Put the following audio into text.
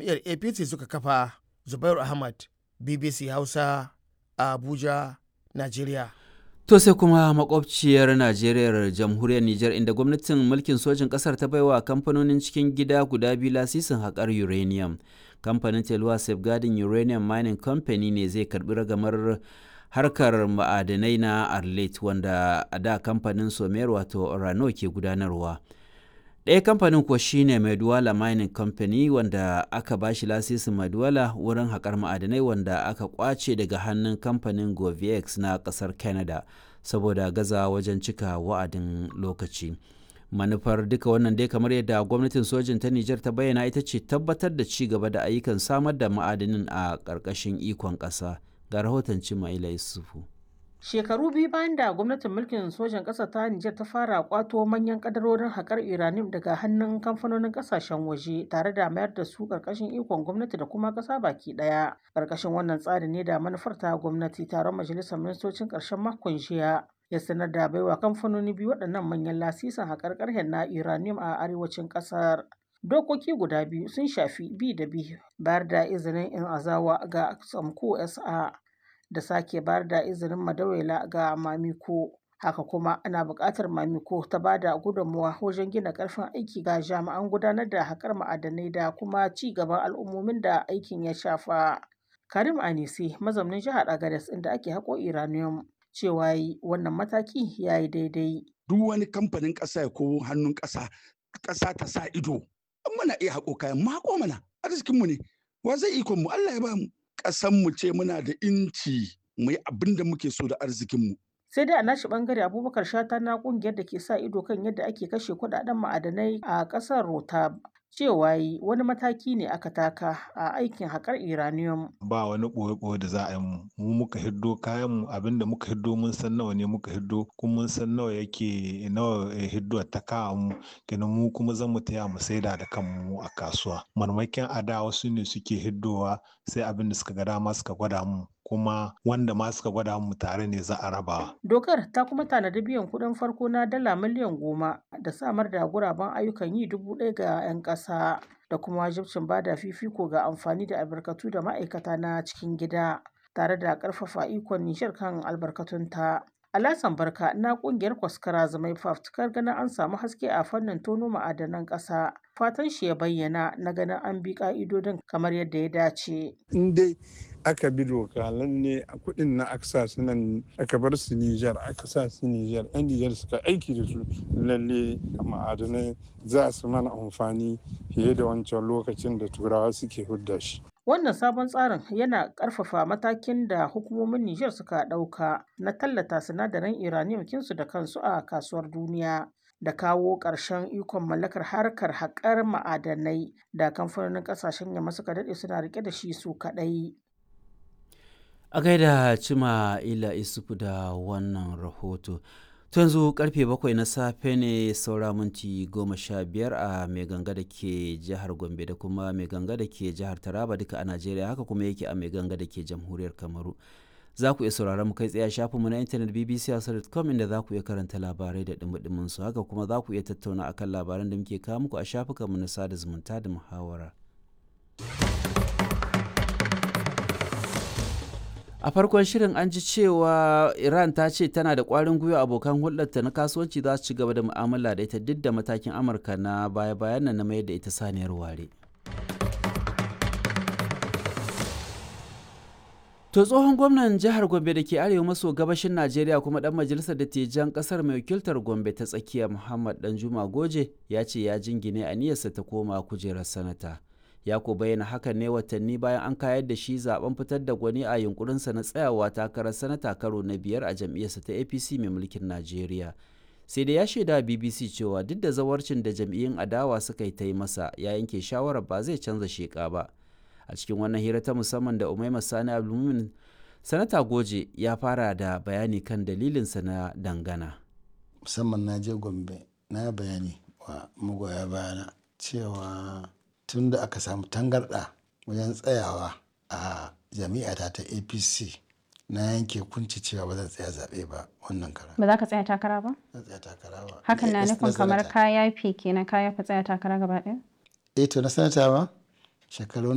jam'iyyar apc suka kafa zubairu ahmad bbc hausa a abuja najeriya To sai kuma makwabciyar Najeriya jamhuriyar Nijar inda gwamnatin mulkin sojin ƙasar ta baiwa kamfanonin cikin gida guda biyu lasisin haƙar uranium. Kamfanin Telwa Safeguarding Uranium Mining Company ne zai karbi ragamar harkar ma'adanai na Arlet wanda a da kamfanin Somer wato Orano ke gudanarwa. ɗaya kamfanin kuwa shine Maidwala Mining Company wanda aka ba shi lasisin Maidwala wurin haƙar ma'adanai wanda aka kwace daga hannun kamfanin Govex na ƙasar Canada saboda gaza wajen cika wa'adin lokaci. Manufar duka wannan dai kamar yadda gwamnatin sojin ta Nijar ta bayyana ita ce tabbatar da ci gaba da ayyukan samar da ma'adanin a ƙarƙashin ikon ƙasa. Ga rahoton Cimaila Yusufu. Shekaru biyu bayan da gwamnatin mulkin sojan ƙasa ta Nijar ta fara kwato manyan kadarorin haƙar uranium daga hannun kamfanonin ƙasashen waje tare da mayar da su ƙarƙashin ikon gwamnati da kuma ƙasa baki ɗaya. Ƙarƙashin wannan tsari ne da manufar ta gwamnati taron majalisar ministocin ƙarshen makon jiya ya sanar da baiwa kamfanoni biyu waɗannan manyan lasisin haƙar ƙarhen na uranium a arewacin ƙasar. Dokoki guda biyu sun shafi bi da bi bayar da izinin in azawa ga Samko SA da sake bayar da izinin madawaila ga mamiko haka kuma ana buƙatar mamiko ta ba da gudunmawa wajen gina ƙarfin aiki ga jami'an gudanar da haƙar ma'adanai da kuma ci gaban al'ummomin da aikin ya shafa karim anisi mazaunin jihar agadez inda ake haƙo iranium cewa yi wannan mataki ya yi daidai duk wani kamfanin ƙasa ko hannun ƙasa ƙasa ta sa ido muna iya haƙo kayan mako mana arzikinmu ne wa zai ikon mu Allah ya ba mu mu ce muna da inci mu yi abin da muke so da arzikinmu. sai dai a nashi bangare abubakar shata na kungiyar da ke sa ido kan yadda ake kashe kudaden ma'adanai a kasar rotab cewa yi wani mataki ne aka taka a aikin haƙar iranium ba wani ɓoye-ɓoye da za a yi mu mu muka hiddo kayan mu abinda muka hiddo mun san nawa ne muka hiddo kuma mun san nawa yake nawa hiddo ta kawo mu kenan mu kuma zan mu taya mu saida da kanmu a kasuwa marmakin ada wasu ne suke hiddowa sai abin da suka ga dama suka gwada mu kuma wanda ma suka gwada mu tare ne za a raba. Dokar ta kuma tanadi biyan kuɗin farko na dala miliyan goma da samar da guraben ayyukan yi dubu ɗaya ga 'yan ƙasa da kuma wajibcin bada fifiko ga amfani da albarkatu da ma'aikata na cikin gida tare da ƙarfafa ikon nishar kan albarkatunta. Alasan Barka na kungiyar Kwaskara Zamai fafutukar ganin an samu haske a fannin tono ma'adanan ƙasa. Fatan shi ya bayyana na ganin an bi ƙa'idodin kamar yadda ya dace. In dai aka bi doka lalle a kuɗin na aka sa su nan aka bar su Nijar aka sa su Nijar ɗan Nijar suka aiki da su lalle ma'adanai za su mana amfani fiye da wancan lokacin da turawa suke hudda shi. Wannan sabon tsarin yana ƙarfafa matakin da hukumomin Nijar suka ɗauka na tallata sinadaran uranium kinsu da kansu a kasuwar duniya da kawo ƙarshen ikon mallakar harkar haƙar ma'adanai da kamfanonin ƙasashen yamma suka daɗe suna riƙe da shi su kaɗai. A gaida Cima Ila Isufu da wannan rahoto. To yanzu karfe bakwai na safe ne saura minti goma sha biyar a mai ganga da ke jihar Gombe da kuma mai ganga da ke jihar Taraba duka a Najeriya haka kuma yake a mai ganga da ke jamhuriyar Kamaru. Za ku iya sauraron mu kai tsaye shafin mu na intanet bbc.com inda za ku iya karanta labarai da dumudumin su haka kuma za ku iya tattauna akan labaran da muke kawo muku a shafukan mu na sada zumunta da muhawara. a farkon shirin an ji cewa iran ta ce tana da kwarin gwiwa abokan hulɗarta na kasuwanci za su ci gaba da mu'amala da ita duk da matakin amurka na baya-bayan nan na mayar da ita saniyar ware to tsohon gwamnan jihar gombe da ke arewa maso gabashin najeriya kuma dan majalisar dattijan kasar mai wakiltar gombe ta tsakiya muhammad danjuma goje ya ce ya jingine aniyarsa ta koma kujerar sanata ya ko bayyana hakan ne watanni bayan an kayar da shi zaben fitar da gwani a yunkurinsa na tsayawa takarar sanata karo na biyar a jam'iyyarsa ta apc mai mulkin najeriya sai da ya shaida bbc cewa duk da zawarcin da jam'iyyun adawa suka yi ta yi masa ya yanke shawarar ba zai canza sheka ba a cikin wannan hira ta musamman da umaima sani abdulmumin sanata goje ya fara da bayani kan dalilinsa na dangana musamman na je gombe na bayani wa magoya bayana cewa tun da aka samu tangarɗa wajen tsayawa a jami'ata ta apc na yanke kunci cewa ba zan tsaya zaɓe ba wannan kara ba za ka tsaya takara ba zan tsaya takara ba hakan na Eh, nufin kamar sanata. kaya fi kenan kaya fa tsaya takara gaba ɗaya eh to na sanata ba shekaru